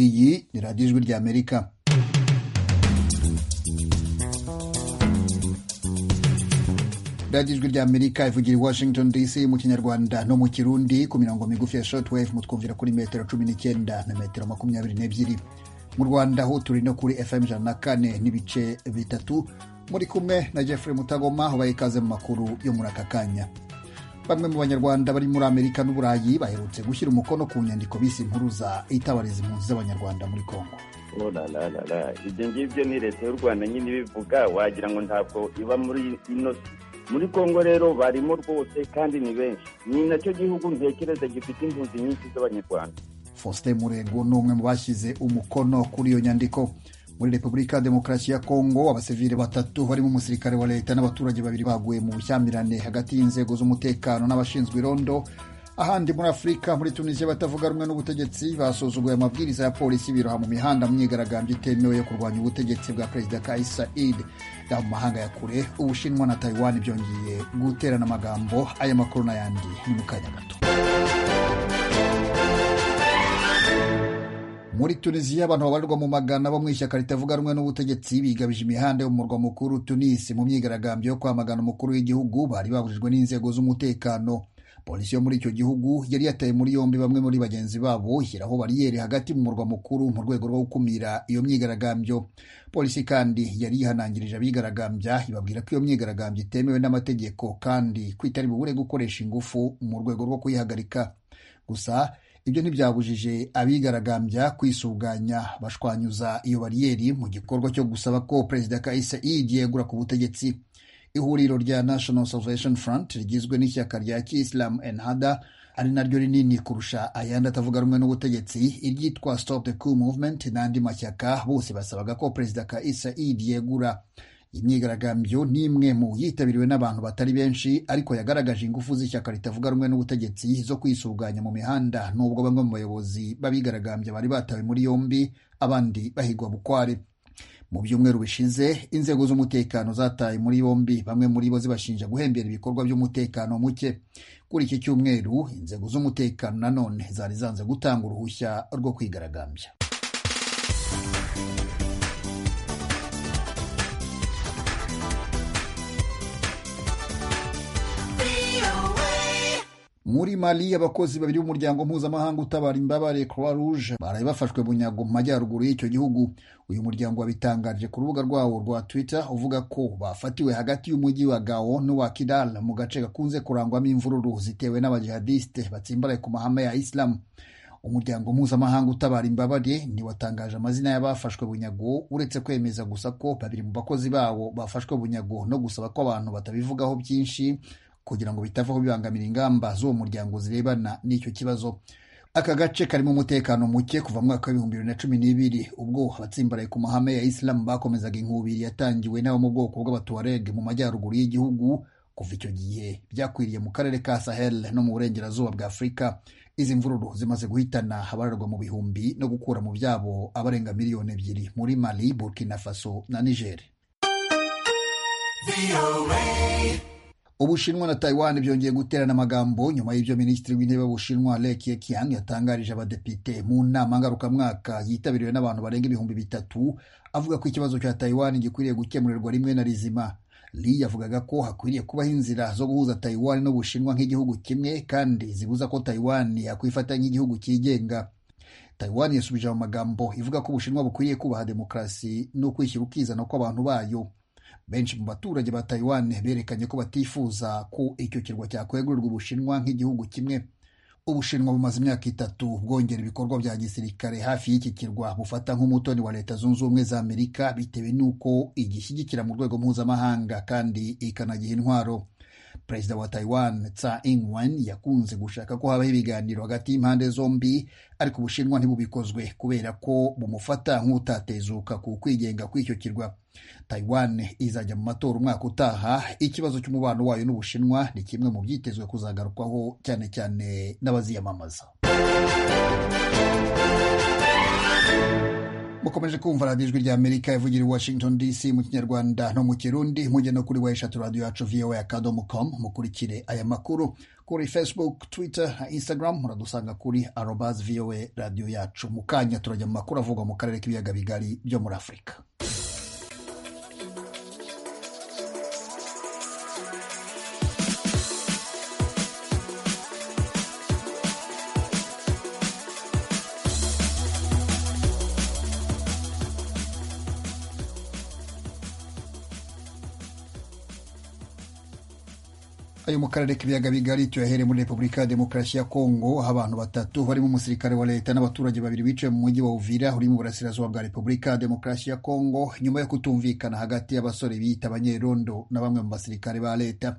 Iyi ni radiyo ijwi ry'Amerika. radiyo ijwi ry'amerika ivugira i washington dc mu kinyarwanda no mu kirundi ku mirongo migufi ya shortwave mutwumvira kuri metero cumi n'icyenda na metero makumyabiri n'ebyiri mu rwanda ho turi no kuri fm ijana na kane n'ibice bitatu muri kumwe na jeffrey mutagoma ubaye ikaze mu makuru yo muri aka kanya bamwe mu banyarwanda bari muri amerika n'uburayi baherutse gushyira umukono ku nyandiko bise impuruza itabariza impunzi z'abanyarwanda muri congo ibyo ngibyo ni leta y'u rwanda nyine ibivuga wagira ngo ntabwo iba muri ino muri congo rero barimo rwose kandi ni benshi ni nacyo gihugu ntekereza gifite impunzi nyinshi z'abanyarwanda faustin murego ni umwe mu bashyize umukono kuri iyo nyandiko muri repubulika ya demokarasi ya kongo abasivili batatu barimo umusirikare wa leta n'abaturage babiri baguye mu bushyamirane hagati y'inzego z'umutekano n'abashinzwe irondo ahandi muri afurika muri tunisiya batavuga rumwe n'ubutegetsi basuzuguye amabwiriza ya polisi biroha mu mihanda mu myigaragambyo itemewe yo kurwanya ubutegetsi bwa perezida kais said yaba mu mahanga ya kure ubushinwa na taiwan byongeye guterana amagambo aya makuru n'ayandi ni mu kanya gato muri tunisiya abantu babarirwa mu magana bo mu ishyaka ritavuga rumwe n'ubutegetsi bigabije imihanda yo mu murwa mukuru tunisi mu myigaragambyo yo kwamagana umukuru w'igihugu bari babujijwe n'inzego z'umutekano polisi yo muri icyo gihugu yari yataye muri yombi bamwe muri bagenzi babo ishyiraho bariyeri hagati mu murwa mukuru mu rwego rwo gukumira iyo myigaragambyo polisi kandi yari yihanangirije abigaragambya ibabwira ko iyo myigaragambyo itemewe n'amategeko kandi kwitari bubure gukoresha ingufu mu rwego rwo kuyihagarika gusa ibyo ntibyabujije abigaragambya kwisuganya bashwanyuza iyo bariyeri mu gikorwa cyo gusaba ko perezida Kais Saied yegura ku butegetsi ihuriro rya National Salvation Front rigizwe n'ishyaka rya Islam Ennahda ari naryo rinini kurusha ayandi atavuga rumwe n'ubutegetsi iryitwa Stop the Coup Movement n'andi mashyaka bose basabaga ko perezida Kais Saied yegura imyigaragambyo ni imwe mu yitabiriwe n'abantu batari benshi ariko yagaragaje ingufu z'ishyaka ritavuga rumwe n'ubutegetsi zo kwisuganya mu mihanda n'ubwo bamwe mu bayobozi b'abigaragambya bari batawe muri yombi abandi bahigwa bukware mu byumweru bishize inzego z'umutekano zataye muri yombi bamwe muri bo zibashinja guhembera ibikorwa by'umutekano muke kuri iki cyumweru inzego z'umutekano nanone zari zanze gutanga uruhushya rwo kwigaragambya muri mali abakozi babiri b'umuryango mpuzamahanga utabara imbabare croix rouge baraye bafashwe bunyago mu majyaruguru y'icyo gihugu uyu muryango wabitangaje ku rubuga rwawo rwa twitter uvuga ko bafatiwe hagati y'umujyi wa gao n'uwa kidal mu gace gakunze kurangwamo imvururu zitewe n'abajihadiste batsimbaraye ku mahame ya isilamu umuryango mpuzamahanga utabara imbabare ntiwatangaje amazina y'abafashwe bunyago uretse kwemeza gusa ko babiri mu bakozi bawo bafashwe bunyago no gusaba ko abantu batabivugaho byinshi kugira ngo bitavaho bibangamira ingamba z'uwo muryango zirebana n'icyo kibazo aka gace karimo umutekano muke kuva mu mwaka w'ibihumbi bibiri na cumi n'ibiri ubwo abatsimbaraye ku mahame ya isilamu bakomezaga inkubiri yatangiwe n'abo mu bwoko bw'abatuwareg mu majyaruguru y'igihugu kuva icyo gihe byakwiriye mu karere ka sahel no mu burengerazuba bwa afurika izi mvururu zimaze guhitana abarerwa mu bihumbi no gukura mu byabo abarenga miliyoni ebyiri muri mali burkina faso na nigeri ubushinwa na taiwan byongeye guterana amagambo nyuma y'ibyo minisitiri w'intebe w'ubushinwa le keqiang yatangarije abadepite mu nama ngarukamwaka yitabiriwe n'abantu barenga ibihumbi bitatu avuga ko ikibazo cya taiwan gikwiriye gukemurirwa rimwe na rizima li yavugaga ko hakwiriye kubaho inzira zo guhuza taiwan n'ubushinwa nk'igihugu kimwe kandi zibuza ko taiwan yakwifata nk'igihugu cyigenga taiwan yasubije mu magambo ivuga ko ubushinwa bukwiriye kubaha demokarasi no kwishyira ukizana kw'abantu bayo benshi mu baturage ba taiwan berekanye ko batifuza ko icyo kirwa cyakwegurirwa ubushinwa nk'igihugu kimwe ubushinwa bumaze imyaka itatu bwongera ibikorwa bya gisirikare hafi y'iki kirwa bufata nk'umutoni wa leta zunze ubumwe za amerika bitewe n'uko igishyigikira mu rwego mpuzamahanga kandi ikanagiha intwaro perezida wa taiwan tsa ingwen yakunze gushaka ko habaho ibiganiro hagati y'impande zombi ariko ubushinwa ntibubikozwe kubera ko bumufata nk'utatezuka ku kwigenga kw'icyo kirwa taiwan izajya mu matora umwaka utaha ikibazo cy'umubano wayo n'ubushinwa ni kimwe mu byitezwe kuzagarukwaho cyane cyane n'abaziyamamaza mukomeje kumva radiyo ijwi ry'amerika ivugira i washington dc mu kinyarwanda no mu kirundi mujye no kuri wa eshatu radiyo yacu voa akadomo komu mukurikire aya makuru kuri facebook twitter na instagram muradusanga kuri arobaz voa radiyo yacu mu kanya turajya mu makuru avugwa mu karere k'ibiyaga bigari byo muri afurika ayo mu karere k'ibiyaga bigari tuyahere muri repubulika ya demokarasi ya kongo aho abantu batatu barimo umusirikare wa leta n'abaturage babiri bicaye mu mujyi wa uvira uri mu burasirazuba bwa repubulika ya demokarasi ya kongo nyuma yo kutumvikana hagati y'abasore biyita abanyerondo na bamwe mu basirikare ba leta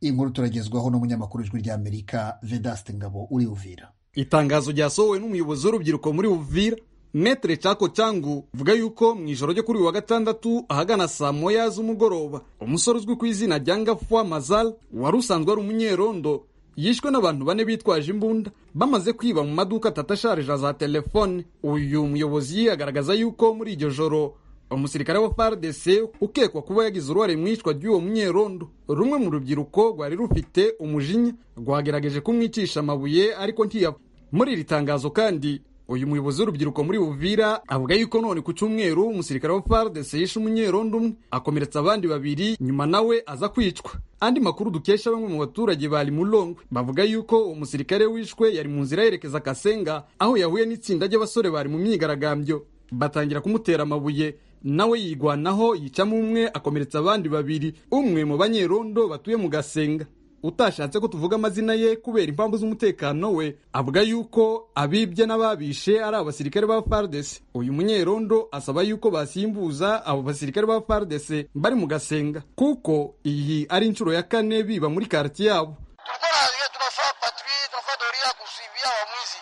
inkuru turagezwaho n'umunyamakuru w'ijwi ry'amerika vedaste ngabo uri uvira itangazo ryasohowe n'umuyobozi w'urubyiruko muri uvira metere cako cyangu vuga yuko mu ijoro ryo kuri uyu wa gatandatu ahagana saa moya z'umugoroba umusore uzwi ku izina rya ngafwa mazal wari usanzwe ari umunyerondo yishwe n'abantu bane bitwaje imbunda bamaze kwiba mu maduka atatu asharija za telefone uyu muyobozi agaragaza yuko muri iryo joro umusirikare wa FARDC ukekwa kuba yagize uruhare mu iyicwa ry'uwo munyerondo rumwe mu rubyiruko rwari rufite umujinya rwagerageje kumwicisha amabuye ariko ntiyava muri iri tangazo kandi uyu muyobozi w'urubyiruko muri Uvira avuga yuko none ku cyumweru umusirikare wa FARDC yishe umunyerondo umwe akomeretsa abandi babiri nyuma nawe aza kwicwa andi makuru dukesha bamwe mu baturage bari mulongwe bavuga yuko uwo musirikare wishwe yari mu nzira yerekeza Kasenga aho yahuye n'itsinda ry'abasore bari mu myigaragambyo batangira kumutera amabuye nawe yigwanaho yicamo umwe akomeretsa abandi babiri umwe mu banyerondo batuye mu Gasenga utashatse ko tuvuga amazina ye kubera impamvu z'umutekano we avuga yuko abibye n'ababishe ari abasirikare ba FARDC uyu munyerondo asaba yuko basimbuza abo basirikare ba FARDC bari mu gasenga kuko iyi ari inshuro ya kane biba muri quartier yabo tulikuwa tunafaa patrouille tunafaa doria kusibia wamwizi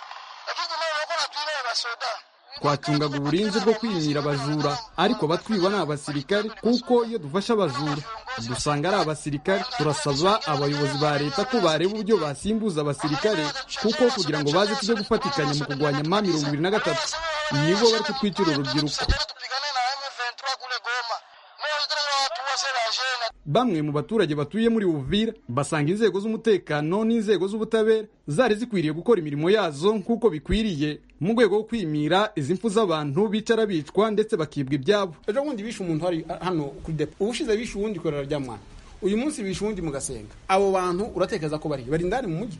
lakini tunaona natuile basoda twacungaga uburinzi bwo kwinyira abajura ariko abatwiba ni abasirikare kuko iyo dufashe abajura dusanga ari abasirikare turasaba abayobozi ba leta ko bareba uburyo basimbuza abasirikare kuko kugira ngo baze tujye gufatikanya mu kurwanya ma mirongo ibiri na gatatu nibo bari kutwicira urubyiruko tupigane na M23 kule Goma mimi tunataka watu wose wajene bamwe mu baturage batuye muri Uvira basanga inzego z'umutekano n'inzego z'ubutabera zari zikwiriye gukora imirimo yazo nk'uko bikwiriye mu rwego rwo kwimira izi mfu z'abantu bicara bicwa ndetse bakibwa ibyabo ejo bundi bishe umuntu hari hano kuri depo ubushize bishe uwundi korera rya mwana uyu munsi bishe uwundi mugasenga abo bantu uratekereza ko bari bari indani mu mujyi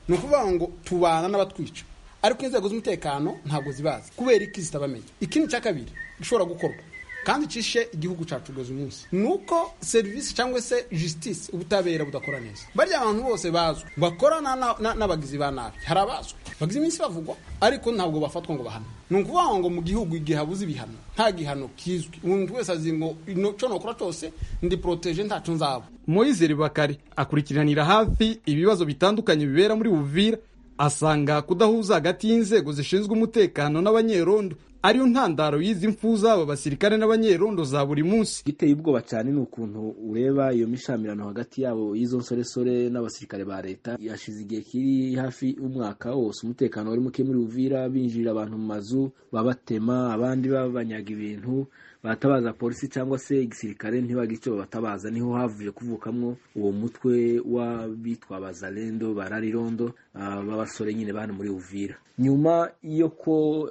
ni ukuvuga ngo tubana n'abatwica ariko inzego z'umutekano ntabwo zibazi kubera iki zitabamenya ikindi cya kabiri gishobora gukorwa kandi icishe igihugu cyacu uyu munsi ni uko serivisi cyangwa se jisitisi ubutabera budakora neza bariya bantu bose bazwi bakorana n'abagizi ba nabi hari abazwi bagize iminsi bavugwa ariko ntabwo bafatwa ngo bahanwe ni ukuvuga ngo mu gihugu igihe habuze ibihano nta gihano kizwi umuntu wese azi ngo icyo nokora cyose ndi poroteje ntacu nzaba Moyizeri Bakari akurikiranira hafi ibibazo bitandukanye bibera muri Uvira asanga kudahuza hagati y'inzego zishinzwe umutekano n'abanyerondo ariyo ntandaro y'izi mfu z'aba basirikare n'abanyerondo za buri munsi igiteye ubwoba cyane ni ukuntu ureba iyo mishamirano hagati yabo y'izo nsoresore n'abasirikare ba leta yashize igihe kiri hafi umwaka wose umutekano wari muke muri uvira binjirira abantu mu mazu babatema abandi babanyaga ibintu batabaza polisi cyangwa se igisirikare ntibaga icyo babatabaza niho havuye kuvukamwo uwo mutwe w'abitwa bazarendo bararirondo b'abasore nyine bari muri uvira nyuma yo ko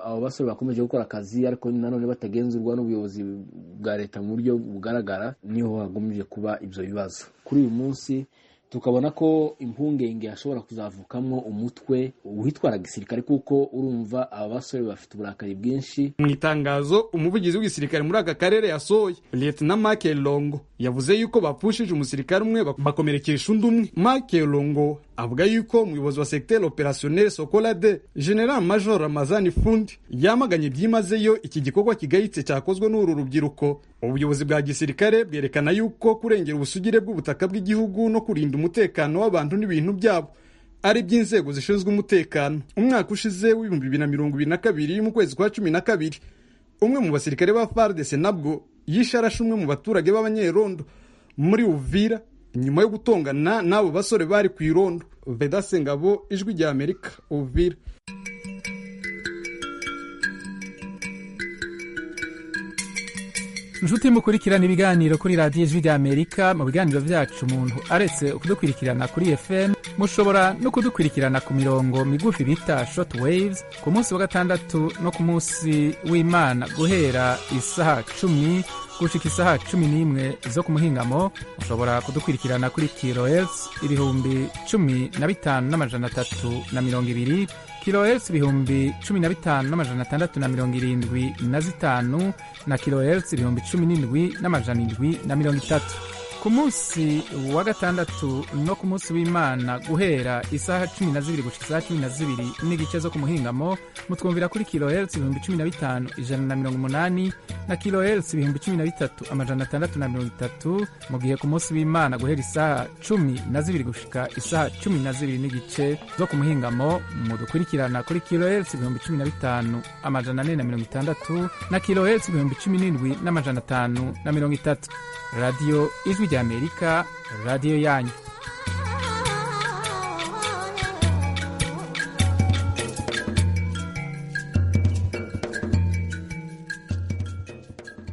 abo basore bakomeje gukora akazi ariko nanone batagenzurwa n'ubuyobozi bwa leta mu buryo bugaragara niho hagomeje kuba ibyo bibazo kuri uyu munsi tukabona ko impungenge hashobora kuzavukamwo umutwe witwara gisirikare kuko urumva aba basore bafite uburakari bwinshi mu itangazo umuvugizi w'igisirikare muri aka karere yasohoye liyetona make longo yavuze yuko bapfushije umusirikare umwe bakomerekesha undi umwe make longo avuga yuko umuyobozi wa segiteri operasiyoneri sokolade general major ramazani fundi yamaganye byimazeyo iki gikorwa kigayitse cyakozwe n'uru rubyiruko ubuyobozi bwa gisirikare bwerekana yuko kurengera ubusugire bw'ubutaka bw'igihugu no kurinda umutekano w'abantu n'ibintu byabo ari iby'inzego zishinzwe umutekano umwaka ushize w'ibihumbi bibiri na mirongo ibiri na kabiri mu kwezi kwa cumi na kabiri umwe mu basirikare ba fardese nabwo yishe arashe umwe mu baturage b'abanyerondo muri uvira nyuma yo gutongana n'abo basore bari ku irondo vedase ngabo ijwi rya amerika uvira inshuti mukurikirana ibiganiro kuri radiyo ijwi ry'amerika mu biganiro byacu umuntu aretse kudukurikirana kuri fm mushobora no kudukurikirana ku mirongo migufi bita shoti weyivuzi ku munsi wa gatandatu no ku munsi w'imana guhera isaha cumi gushika isaha cumi n'imwe zo ku muhingamo mushobora kudukurikirana kuri kilohertz ibihumbi cumi na bitanu n'amajana atatu na mirongo ibiri kilohertz ibihumbi cumi na bitanu n'amajana atandatu na mirongo irindwi na zitanu na kilohertz ibihumbi cumi n'indwi n'amajana indwi na mirongo itatu ku munsi wa gatandatu no ku munsi w'imana guhera isaha cumi na zibiri gushika isaha cumi na zibiri n'igice zo ku muhingamo mutwumvira kuri kilohertz ibihumbi cumi na bitanu ijana na mirongo umunani na kilohertz ibihumbi cumi na bitatu amajana atandatu na mirongo itatu mu gihe ku munsi w'imana guhera isaha cumi na zibiri gushika isaha cumi na zibiri n'igice zo ku muhingamo mudukurikirana kuri kilohertz ibihumbi cumi na bitanu amajana ane na mirongo itandatu na kilohertz ibihumbi cumi n'indwi n'amajana atanu na mirongo itatu radiyo ijwi ry'amerika radiyo yanyu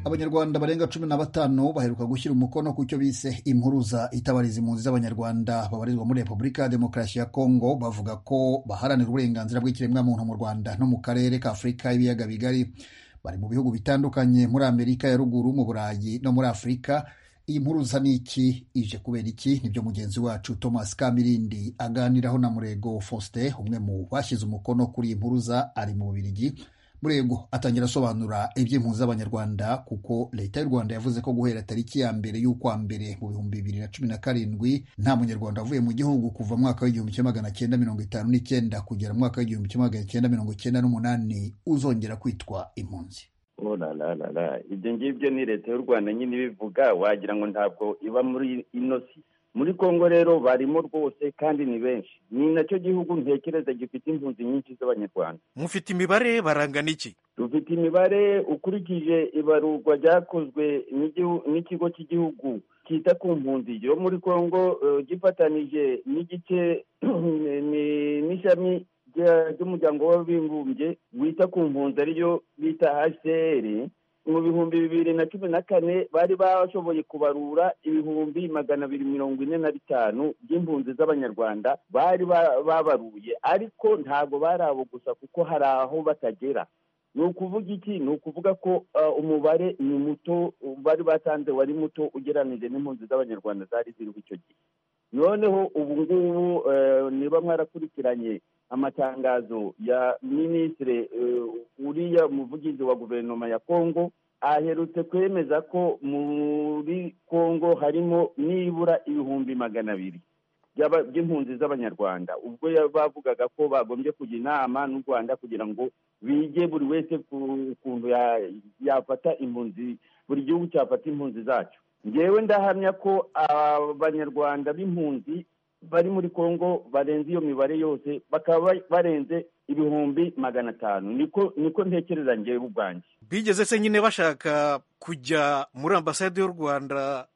abanyarwanda barenga cumi na batanu baheruka gushyira umukono ku cyo bise impuruza itabariza impunzi z'abanyarwanda babarizwa muri repubulika ya demokarasi ya kongo bavuga ko baharanira uburenganzira bw'ikiremwamuntu mu rwanda no mu karere ka afurika y'ibiyaga bigari bari mu bihugu bitandukanye muri amerika ya ruguru mu burayi no muri afurika iyi mpuruza ni iki ije kubera iki nibyo mugenzi wacu thomas kamirindi aganiraho na murego faustin umwe mu bashyize umukono kuri iyi mpuruza ari mu bubirigi murego atangira asobanura iby'impunzi z'abanyarwanda kuko leta y'u rwanda yavuze ko guhera tariki ya mbere y'ukwa mbere mu bihumbi bibiri na cumi na karindwi nta munyarwanda wavuye mu gihugu kuva mu mwaka w'igihumbi kimwe magana cyenda mirongo itanu n'icyenda kugera mu mwaka w'igihumbi kimwe magana cyenda mirongo cyenda n'umunani uzongera kwitwa impunzi Oh la la la la ibyo ngibyo ni leta y'u rwanda nyine ibivuga wagira ngo ntabwo iba muri ino si muri kongo rero barimo rwose kandi ni benshi ni nacyo gihugu ntekereza gifite impunzi nyinshi z'abanyarwanda mufite imibare barangana iki dufite imibare ukurikije ibarurwa ryakozwe n'igihu- n'ikigo cy'igihugu cyita ku mpunzi yo muri kongo eh, gifatanije n'igice ni- n'ishami rya- ry'umuryango w'abibumbye wita ku mpunzi ariyo bita hcr mu bihumbi bibiri na cumi na kane bari bashoboye kubarura ibihumbi magana abiri mirongo ine na bitanu by'impunzi z'abanyarwanda bari ba- babaruye ariko ntabwo bari abo gusa kuko hari aho batagera ni ukuvuga iki ni ukuvuga ko ah, umubare ni muto bari batanze wari muto ugereranije n'impunzi z'abanyarwanda zari ziriho icyo gihe noneho ubu ngubu eh, niba mwarakurikiranye amatangazo ya minisitiri eh, uriya muvugizi wa guverinoma ya kongo aherutse kwemeza ko muri kongo harimo nibura ibihumbi magana abiri by'aba- by'impunzi z'abanyarwanda ubwo ya- bavugaga ko bagombye kujya inama n'u rwanda kugira ngo bige buri wese ku kuntu ya- yafata impunzi buri gihugu cyafata impunzi zacyo ngewe ndahamya ko abanyarwanda b'impunzi bari muri kongo barenze iyo mibare yose bakaba ba- barenze ibihumbi magana atanu niko niko ntekereza ngewe ubwanjye bigeze se nyine bashaka kujya muri ambasade y'u rwanda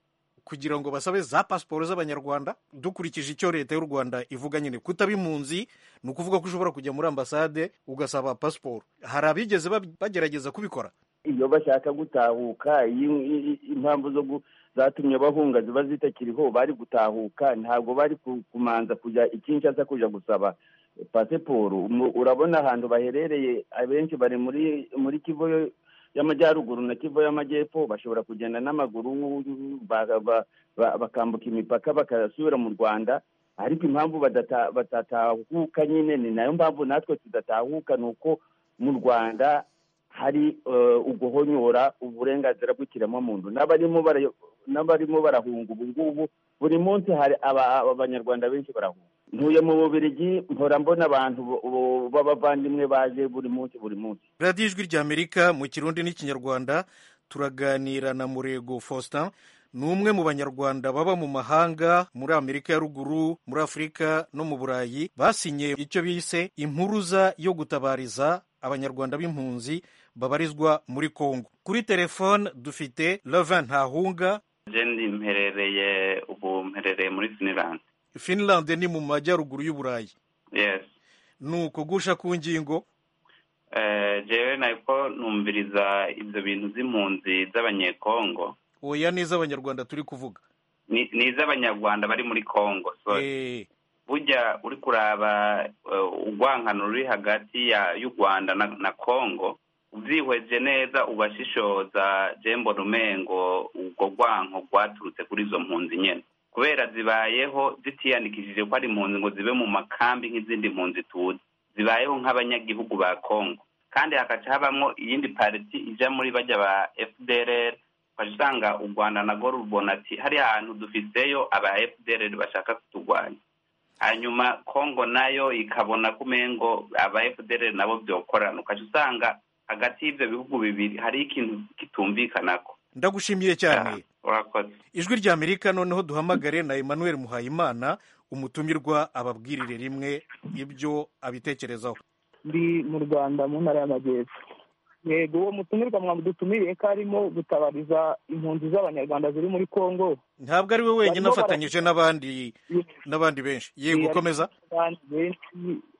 kugira ngo basabe za pasiporo z'abanyarwanda dukurikije icyo leta y'u rwanda ivuga nyine kutaba impunzi ni ukuvuga ko ushobora kujya muri ambasade ugasaba pasiporo hari abigeze bab- bagerageza kubikora iyo bashaka gutahuka iyo- i- i- impamvu zo gu- zatumye bahunga ziba zitakiriho bari gutahuka ntabwo bari ku- kumanza kujya ikinshasa kujya gusaba pasiporo Mu- urabona ahantu baherereye abenshi bari muri muri kivu yo- y'amajyaruguru na kivu y'amajyepfo bashobora kugenda n'amaguru ba- ba- ba- bakambuka imipaka bagasubira mu rwanda ariko impamvu badata- batatahuka nyine ni nayo mpamvu natwe tudatahuka ni uko mu rwanda hari eh, uguhonyora uburenganzira bw'ikiremwamuntu n'abarimo bara- n'abarimo barahunga ubu ngubu buri munsi hari aba- aba- abanyarwanda benshi barahunga ntuye mu bubirigi mpora mbona abantu bo- bo- b'abavandimwe baje buri munsi buri munsi radiyo ijwi ry'amerika mu kirundi n'ikinyarwanda turaganira na murego faustin ni umwe mu banyarwanda baba mu mahanga muri amerika ya ruguru muri afurika no mu burayi basinye icyo bise impuruza yo gutabariza abanyarwanda b'impunzi babarizwa muri kongo kuri telefone dufite levin ntahunga Jendi mperereye ubu mperereye muri Finland. finland ni mu majyaruguru y'uburayi Yes. ni ukugusha ku ngingo jewe nako numviriza ibyo bintu by'impunzi z'abanyekongo oya neza abanyarwanda turi kuvuga ni ni iz'abanyarwanda bari muri congo so Eh, burya uri kuraba eh, urwankano ruri hagati ya y'u rwanda na, na congo ubyihweje neza ubashishoza jembo rumengo ubwo rwanko rwaturutse kuri izo mpunzi nyene kubera zibayeho zitiyandikishije ko ari impunzi ngo zibe mu makambi nk'izindi mpunzi tuzi zibayeho nk'abanyagihugu ba congo kandi hakaca habamwo iyindi pariti ija muri bajya ba fdrr ukajya usanga u rwanda nago rubona ati hari ahantu dufiseyo aba fdrr bashaka kuturwanya hanyuma kongo nayo ikabona ko umengo aba fdr nabo byokorana ukajya usanga hagati y'ibyo bihugu bibiri hari ikintu kitumvikanako ndagushimiye cyane urakoze ijwi rya amerika noneho duhamagare na emmanuel muhayimana umutumirwa ababwirire rimwe ibyo abitekerezaho ndi mu rwanda mu ntara y'amajyepfo yego uwo mutumirwa mwadutumiriye ko arimo gutabariza impunzi z'abanyarwanda ziri muri kongo ntabwo ari we wenyine Barimo afatanyije n'abandi n'abandi benshi yego Yari- komeza abantu benshi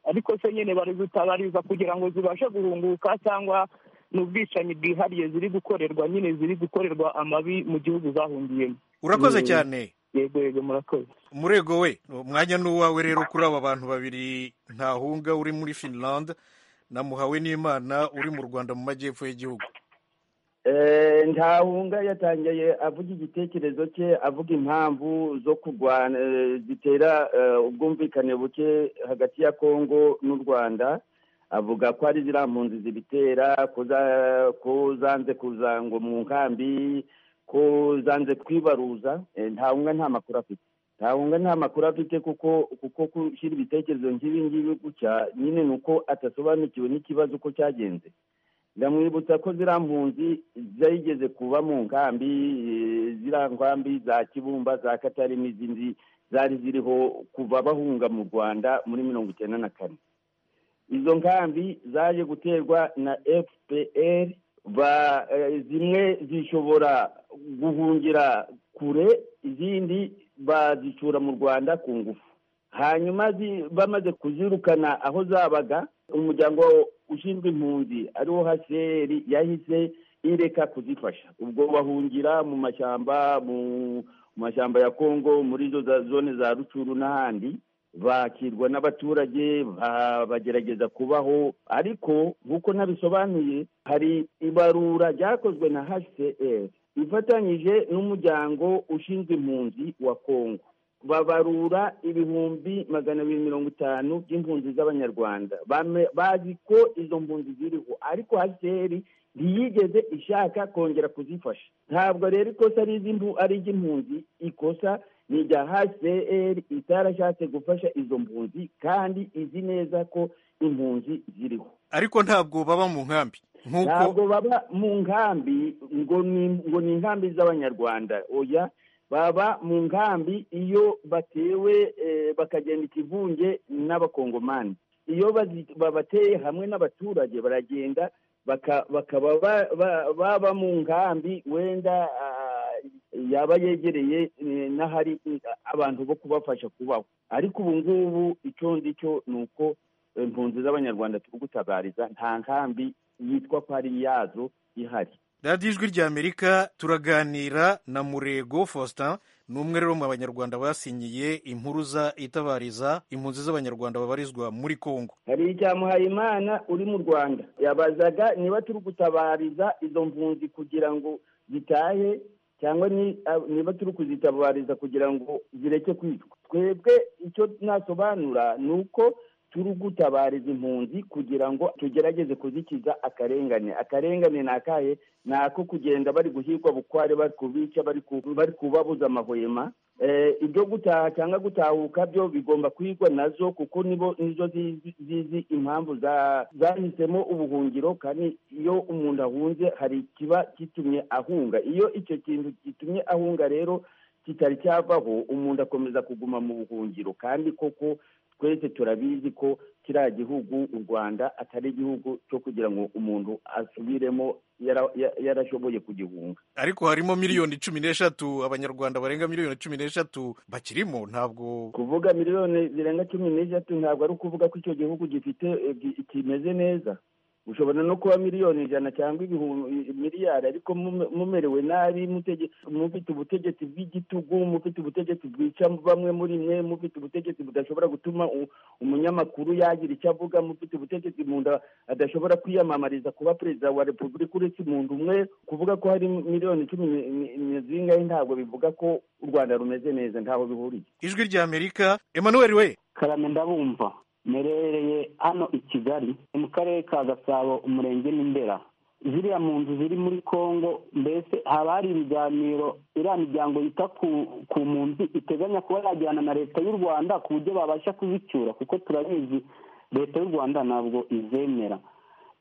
ariko se nyine bari gutabariza kugira ngo zibashe guhunguka cyangwa ni ubwicanyi bwihariye ziri gukorerwa nyine ziri gukorerwa amabi mu gihugu zahungiyemo urakoze Mm. cyane yego yego murakoze umurego we umwanya ni uwawe rero kuri aba bantu babiri ntahunga uri muri finland namuhawe n'imana uri mu rwanda mu majyepfo y'igihugu Eh, ntahunga yatangiye avuga igitekerezo cye avuga impamvu zo kurwana eh, zitera eh, ubwumvikane buke hagati ya kongo n'u rwanda avuga ko ari ziriya mpunzi zibitera ko za- ko zanze kuza ngo mu nkambi ko zanze kwibaruza Eh, ntahunga nta makuru afite ntahunga nta makuru afite kuko kuko gushyira ibitekerezo nk'ibi ngibi gutya nyine ni uko adasobanukiwe n'ikibazo uko cyagenze ndamwibutsa ko ziriya mpunzi zigeze kuba mu nkambi eh, ziriya nkambi za kibumba za katari n'izindi zari ziriho kuva bahunga mu rwanda muri mirongo icyenda na kane izo nkambi zaje guterwa na fpr ba- eh, zimwe zishobora guhungira kure izindi bazicura mu rwanda ku ngufu hanyuma zi- bamaze kuzirukana aho zabaga umuryango ushinzwe impunzi ariwo hcr yahise ireka kuzifasha ubwo bahungira mu mashyamba mu mu mashyamba ya kongo muri izo za- zone za rucuru n'ahandi bakirwa n'abaturage ba- bagerageza kubaho ariko nk'uko nabisobanuye hari ibarura ryakozwe na hcr ifatanyije n'umuryango ushinzwe impunzi wa kongo babarura ibihumbi magana abiri mirongo itanu by'impunzi z'abanyarwanda Bame- bazi ko izo mpunzi ziriho ariko haseri ntiyigeze ishaka kongera kuzifasha ntabwo rero ikosa ari iz'impu- ari iry'impunzi ikosa ni irya hcr itarashatse gufasha izo mpunzi kandi izi neza ko impunzi ziriho ariko ntabwo baba mu nkambi ntabwo nk'uko baba mu nkambi ngo ni ngo ni inkambi z'abanyarwanda oya baba mu nkambi iyo batewe eh, bakagenda ikivunge n'abakongomani iyo bazi- babateye hamwe n'abaturage baragenda baka- bakaba ba- ba- baba mu nkambi wenda ah, yaba yegereye eh, n'ahari eh, abantu bo kubafasha kubaho ariko ubu ngubu icyo ngicyo ni uko eh, impunzi z'abanyarwanda turi gutabariza nta nkambi yitwa ko ari iyazo ihari radiyo ijwi rya amerika turaganira na murego faustin ni umwe rero mu banyarwanda basinyiye impuruza itabariza impunzi z'abanyarwanda babarizwa muri kongo hari icyamuhayimana uri mu rwanda yabazaga niba turi gutabariza izo mpunzi kugira ngo zitahe cyangwa ni- ah, niba turi kuzitabariza kugira ngo zireke kwicwa twebwe icyo nasobanura ni uko turi gutabariza impunzi kugira ngo tugerageze kuzikiza akarengane akarengane ni akahe ni ako kugenda bari guhigwa bukware bari kubica bari ku- bari kubabuza amahwema Eh, ibyo gutaha cyangwa gutahuka byo bigomba kwigwa nazo kuko nibo nizo zizi zizi impamvu za- zahisemo ubuhungiro kandi iyo umuntu ahunze hari ikiba gitumye ahunga iyo icyo kintu gitumye ahunga rero kitari cyavaho umuntu akomeza kuguma mu buhungiro kandi koko twese turabizi ko kiriya gihugu u rwanda atari igihugu cyo kugira ngo umuntu asubiremo yara- ya- yarashoboye kugihunga ariko harimo miliyoni cumi n'eshatu abanyarwanda barenga miliyoni cumi n'eshatu bakirimo ntabwo kuvuga miliyoni zirenga cumi n'eshatu ntabwo ari ukuvuga ko icyo gihugu gifite eh, gi- kimeze neza ushobora no kuba miliyoni ijana cyangwa ibihumbi miliyari ariko mume- mumerewe nabi mutege- mufite ubutegetsi bw'igitugu mufite ubutegetsi bwica bamwe muri mwe mufite ubutegetsi budashobora gutuma u- umunyamakuru yagira icyo avuga mufite ubutegetsi mu nda adashobora kwiyamamariza kuba perezida wa repubulika uretse umuntu umwe kuvuga ko hari miliyoni cumi ni- ni- ni zingahe ntabwo bivuga ko u rwanda rumeze neza ntaho bihuriye ijwi rya amerika emmanuel we karame ndabumva merereye hano i kigali ni mu karere ka gasabo umurenge n'indera ziriya mu nzu ziri muri congo mbese haba hari ibiganiro iriya miryango yita ku ku mpunzi iteganya kuba yagirana na leta y'u rwanda ku buryo babasha kuzicyura kuko turabizi leta y'u rwanda ntabwo izemera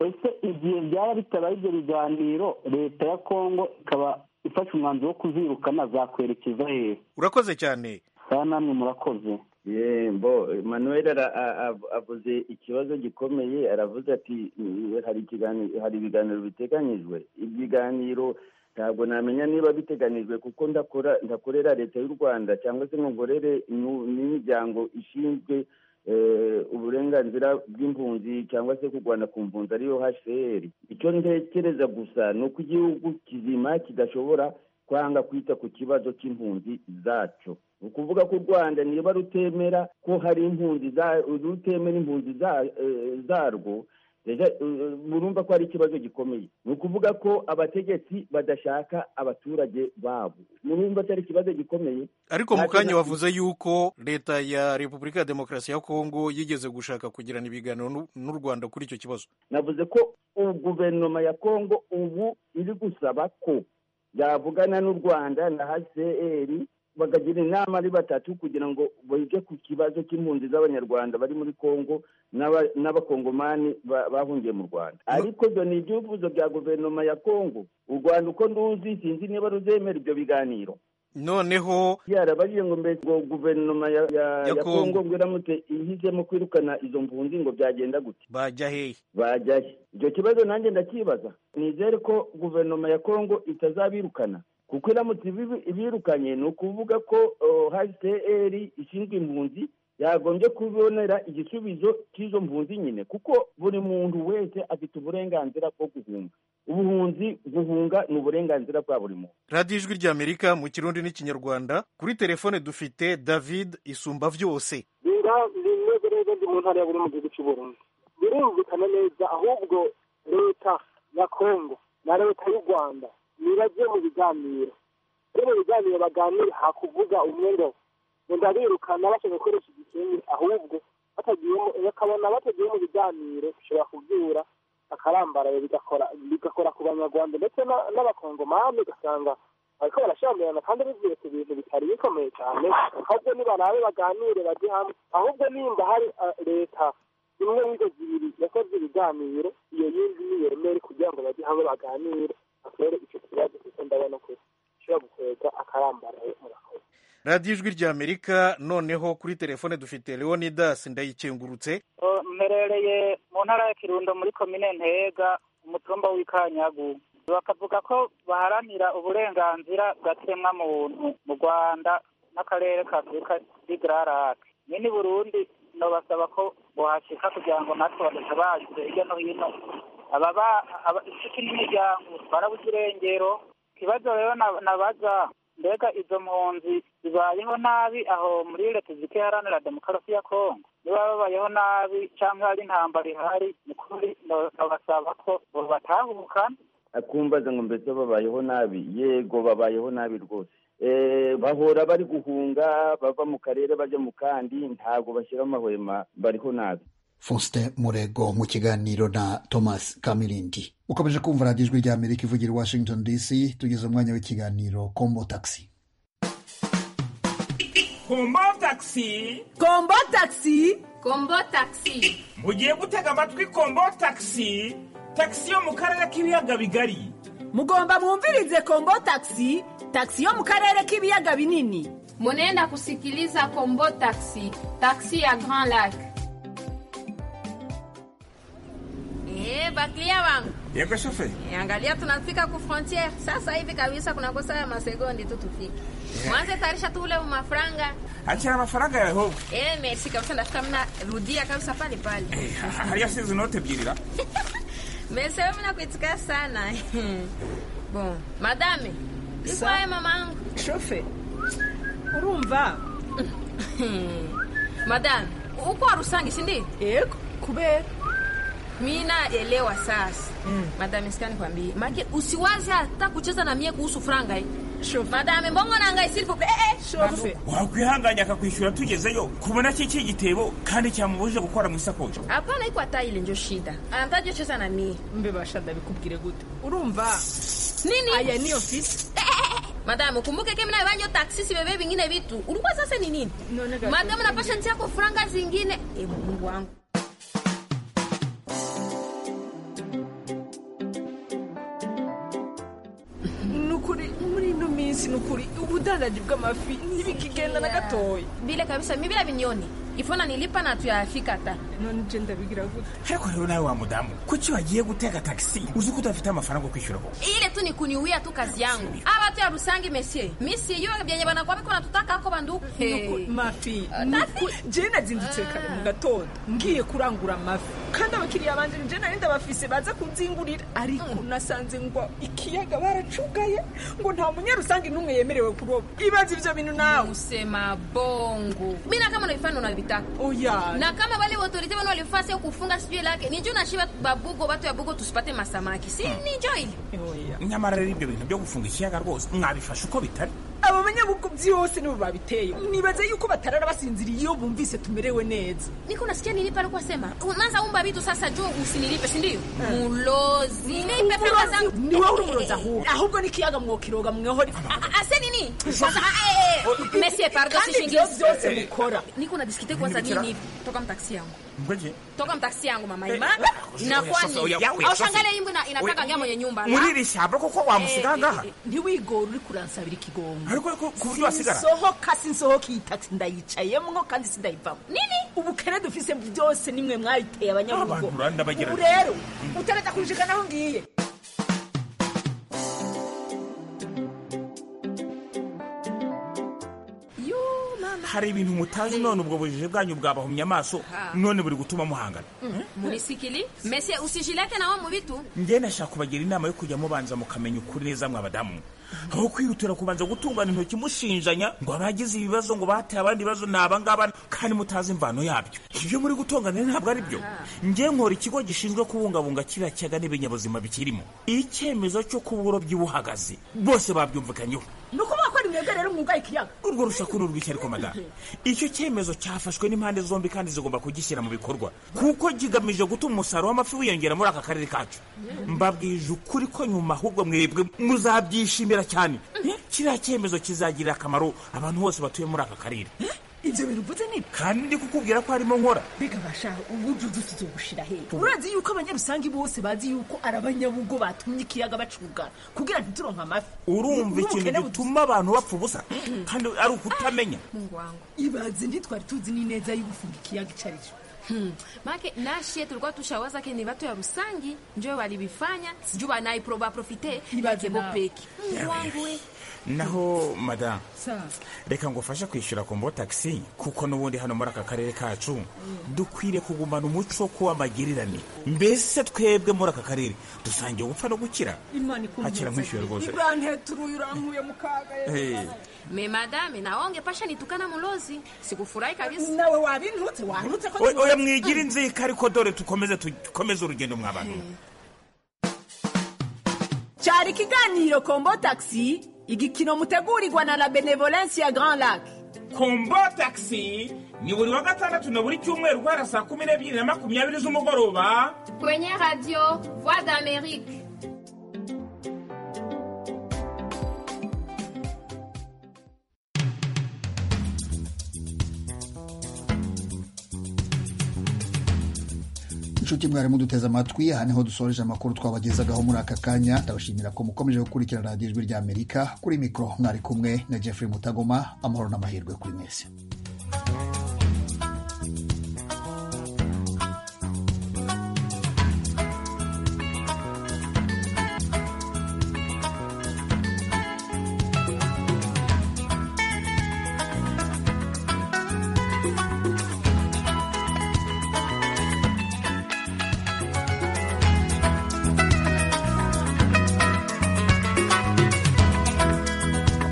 ese igihe byaba bitabaye ibyo biganiro leta ya congo ikaba ifashe umwanzuro wo kuzirukana zakwerekeza hehe urakoze cyane kandi namwe murakoze yembo manuel ara- a- a- avuze ikibazo gikomeye aravuze ati "Mm, hari ikiganiro hari ibiganiro biteganyijwe ibiganiro ntabwo namenya niba biteganijwe kuko ndakora ndakorera leta y'u rwanda cyangwa se ngo nkorere nu- n'imiryango ishinzwe eh, uburenganzira bw'impunzi cyangwa se kurwana ku mpunzi ariyo hcr icyo ntekereza gusa ni uko igihugu kizima kidashobora kwanga kwita ku kibazo cy'impunzi zacu ni ukuvuga ko u rwanda niba rutemera ko hari impunzi za- rutemera impunzi za- eh, zarwo Deja, eh, murumva ko ari ikibazo gikomeye ni ukuvuga ko abategetsi badashaka abaturage babo murumva ko ari ikibazo gikomeye ariko mu Ntacyo kanya na- wavuze yuko leta ya repubulika ya demokarasi ya kongo yigeze gushaka kugirana ibiganiro n'u- n'u rwanda kuri icyo kibazo navuze ko ubu guverinoma ya kongo ubu iri gusaba ko yavugana n'u rwanda na hcr bakagira inama ari batatu kugira ngo bige ku kibazo cy'impunzi z'abanyarwanda bari muri kongo n'aba- n'abakongomani ba- bahungiye mu rwanda ariko ibyo ni ibyifuzo bya guverinoma ya kongo u rwanda uko nduzi sinzi niba ruzemera ibyo biganiro noneho yarababwiye ngo mbese ngo guverinoma ya, ya, Ya ya Congo. kongo ngo iramutse ihisemo kwirukana izo mpunzi ngo byagenda gute bajya hehe bajyayo icyo kibazo nanjye ndakibaza nizere ko guverinoma ya kongo itazabirukana kuko iramutse ibibi- ibirukanye ni ukuvuga ko oh, hcr ishinzwe impunzi yagombye kubonera igisubizo cy'izo mpunzi nyine kuko buri muntu wese afite uburenganzira bwo guhunga ubuhunzi guhunga ni uburenganzira bwa buri muntu radiyo ijwi rya amerika mu kirundi n'ikinyarwanda kuri telefone dufite david isumba byose bira bimeze neza ndi mu ntara ya buri mu gihugu cy'u Burundi birumvikana neza ahubwo leta ya kongo na leta y'u rwanda nibajye mu biganiro iyo mu biganiro baganira hakuvuga umwe ngo ngo ndabirukana bashaka gukoresha igikenye ahubwo batagiyemo bakabona batagiye mu biganiro bishobora kubyura bakarambaraye bigakora bigakora ku banyarwanda ndetse na- n'abakongomani ugasanga ariko barashamirana kandi bivuye ku bintu bitari bikomeye cyane ahubwo nibarabe baganire bajye hamwe ahubwo nimba hari eh, leta imwe y'izo zibiri yakoze ibiganiro iyo yindi niyemere kugira ngo bajye hamwe baganire batore icyo kibazo kuko ndabona ko gishobora gukwega akarambaraye murakoze radiyo ijwi rya amerika noneho kuri telefone dufite leonidas ndayikengurutse mperereye mu ntara ya kirundo muri komine ntega umutumba w'ikanyagu bakavuga ko baharanira uburenganzira bwa kiremwamuntu mu rwanda n'akarere ka afurika y'igararake nyine i burundi nabasaba ko bohashyika kugira ngo natwe badatabagize hirya no hino ababa aba- inshuti n'imiryango twarabuze irengero ikibazo rero na- nabaza mbega izo mpunzi zibayeho nabi aho muri repubulika iharanira demokarasi ya kongo niba babayeho nabi cyangwa hari intambara ihari ni ukuri ndabasaba ko batahuka akumbaza ngo mbese babayeho nabi yego babayeho nabi rwose Eh, bahora bari guhunga bava mu karere bajya mu kandi ntabwo bashyira amahwema bariho nabi Faustin Murego mu kiganiro na Thomas Kamirindi ukomeje kumva radiyo ijwi rya Amerika ivugira i Washington DC tugeze umwanya w'ikiganiro Combo Taxi kombo takisi kombo takisi kombo takisi mugiye gutega amatwi kombo takisi takisi yo mu karere k'ibiyaga bigari mugomba mwumvirize kombo taxi taxi yo mu karere k'ibiyaga binini Munaenda kusikiliza Kombo Taxi, taxi ya Grand Lac. Eh, baklia wangu yego shoferi Eh, angalia tunafika ku frontiere sasa hivi kabisa, kunakosa ya masegondi tu tufike. Mwanze tayarisha tu ule mafranga. akira amafaranga yawe hoho Eh, merci kabisa, ndafika mna rudia kabisa pale pale. hariya sinzi inote ebyiri ra Mesewe mimi nakuitika sana. Bon, madame. Iko haya mamangu. Shofe. Urumva. Madame, uko Arusangi si ndio? Yego. Kubera. Mimi naelewa sasa. Madame, sikani kwambie. Make usiwaze hata kucheza na mie kuhusu franga eh. Madame, mbongo na ngai s'il vous plaît. Eh, eh. wakwihanganya akakwishyura tugezeyo kubona ki iki gitebo kandi cyamubujije gukora mu isakoshi Hapana iko hata ile ndio shida. Anataje cheza na mie. Mbebasha ndabikubwire gute. Urumva. Nini? Aya ni ofisi. Madame, ukumbuke kemi nayo banyo taksi sibebe vingine vitu. Ulikuwa sasa ni nini? Madame, napasha nchi yako franga zingine. Eh, Mungu wangu. nukuri muri ino minsi nukuri ubudandaji bw'amafi ntibikigenda na gatoya Vile kabisa mimi bila vinyoni. Ifona nilipa na tuyafika hata. none je ndabigira gute ariko rero nawe wa mudamu kuki wagiye gutega tagisi uzi ko udafite amafaranga yo kwishyura koko Ile tu ni kuniuia tu kazi yangu. Aba tu ya Rusangi monsieur. Mimi sijui byenye banakuwa biko natutaka ako banduku. Nuku- mafi nuku- je nazindutse kare mu gatondo ngiye kurangura amafi kandi abakiriya banje je nari ndabafise baza kunzingurira ariko nasanze ngo ikiyaga baracugaye ngo nta munyarusange n'umwe yemerewe kuroba ibaze ivyo bintu nawe usema bongo Mimi na kama unaifanya unavitaka. oya na kama wale autorite bano walifasi au kufunga sijui lake ni njoo nashiba babugo watu ya bugo tusipate masamaki si ni njoo ile nyamara rero ibyo bintu byo gufunga ikiyaga rwose mwabifashe uko bitari abo banyabuko byose nibo babiteye nibaza yuko batarara basinziriye iyo bumvise tumerewe neza niko nasikia nilipa alikuwa sema unaanza umba vitu sasa juu usinilipe si ndio mulozi nipe pesa zangu ni wowe uri umurozi ahubwo ahubwo n'ikiyaga mwokiroga mwehoria ase nini kwanza ah, eh, eh, Monsieur, pardon si Kandi shingizi. ibyo byose mukora. niko na diskite kwanza Nibikira. nini toka mtaksi yangu mbwege toka mtaksi yangu mama Eh, ima eh, eh, inakuwa oya, ni oya, oya, au safi. shangale imbo ina- inataka Oya, ngia mwenye nyumba muri la. iri shyamba koko wamusiga ngaha ntiwigore uri kuransabira ikigongo ariko ku buryo wasigara sinsohoka sinsohoka iyi taxi ndayicayemwo kandi sindayivamo nini ubukene dufise byose nimwe mwabiteye abanyarugo Abantu uranda bagira ubu rero utarajya kunjikana aho ngiye hari ibintu mutazi none ubwo bujije bwanyu bwabahumye amaso Ha. none buri gutuma muhangana Mm, munisikili Monsieur usijileke nawe mu bitu njye nashaka kubagira inama yo kujya mubanza mukamenya ukuri neza mwe abadamu aho kwihutira kubanza gutungana intoki mushinjanya ngo abagize ibibazo ngo bateye abandi bibazo ni abangaba kandi mutazi imvano yabyo ibyo muri gutongana ntabwo ari byo njye nkora ikigo gishinzwe kubungabunga kiriya kiyaga n'ibinyabuzima bikirimo icyemezo cyo kuba uburobyi buhagaze bose babyumvikanyeho ni ukuvuga ko ni mwebwe rero mwugaye ikiyaga urwo rusaku ni urw'iki ariko madame icyo cyemezo cyafashwe n'impande zombi kandi zigomba kugishyira mu bikorwa kuko kigamije gutuma umusaruro w'amafi wiyongera muri aka karere kacu mbabwije ukuri ko nyuma ahubwo mwebwe muzabyishimira cyane kiriya cyemezo kizagirira akamaro abantu bose batuye muri aka karere ibyo bintu uvuze ni kandi ndi kukubwira ko harimo nkora mbega basha ubu byudusi tugushira he urazi yuko abanyarusangi bose bazi yuko ari abanyabugo batumye ikiyaga bacugana kugira ntituronke amafi urumva ikintu N'ubukene bu- gituma abantu bapfa ubusa kandi ari ukutamenya Mungu wangu ibaze ntitwari tuzi n'ineza y'ugufunga ikiyaga icyo ari cyo Hmm. Make nashie tulikuwa tushawaza ke ni watu ya Rusangi njoo walivifanya sijui wanaiproba profite bakebo peki. Mungu wangu we. naho madame Sawa. reka ngufashe kwishyura kombo taxi kuko n'ubundi hano muri aka karere kacu dukwiriye kugumana umuco wo kuba amagirirane mbese twebwe muri aka karere dusangiye gupfa no gukira imana Hakira nkwishyuye rwose. ibanteturuye urankuye mu kaga Eh, Me madame naonge pasha nitukana mulozi sikufurahi kabisa. Nawe wabintutse wantutse ko oya oya, mwigira inzika ariko dore dukomeze tu- dukomeze urugendo mwa bantu cyari ikiganiro kombo taxi igikino mutegurirwa na la benevolence ya grand lac kombo taxi ni buri wa gatandatu na buri cyumweru guhera saa kumi n'ebyiri na makumyabiri z'umugoroba Kwenye radio Voix d'Amérique. inshuti mwari muduteze amatwi aha niho dusoreje amakuru twabagezagaho muri aka kanya ndabashimira ko mukomeje gukurikira radiyo ijwi ry'amerika kuri mikoro mwari kumwe na jeffrey mutagoma amahoro n'amahirwe kuri mwese